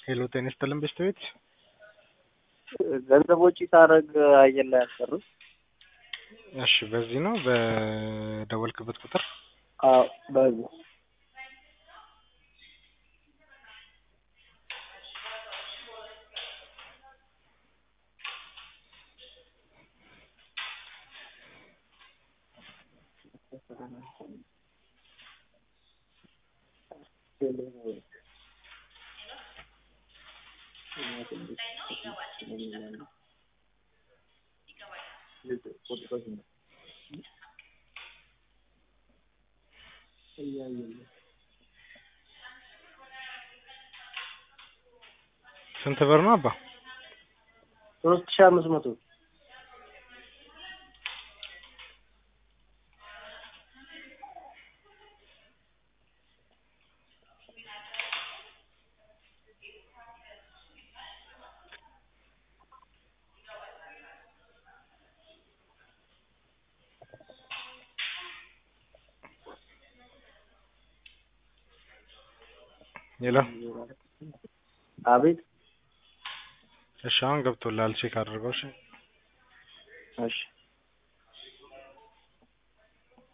ሄሎ ጤና ይስጥልን ቤት ገንዘብ ወጪ ሳደርግ አየር ላይ ያስቀሩት። እሺ በዚህ ነው በደወልክበት ቁጥር አዎ በዚህ ስንት ብር ነው አባ? ሶስት ሺህ አምስት መቶ ሌላ አቤት እሺ አሁን ገብቶልሃል ቼክ አድርገው እሺ እሺ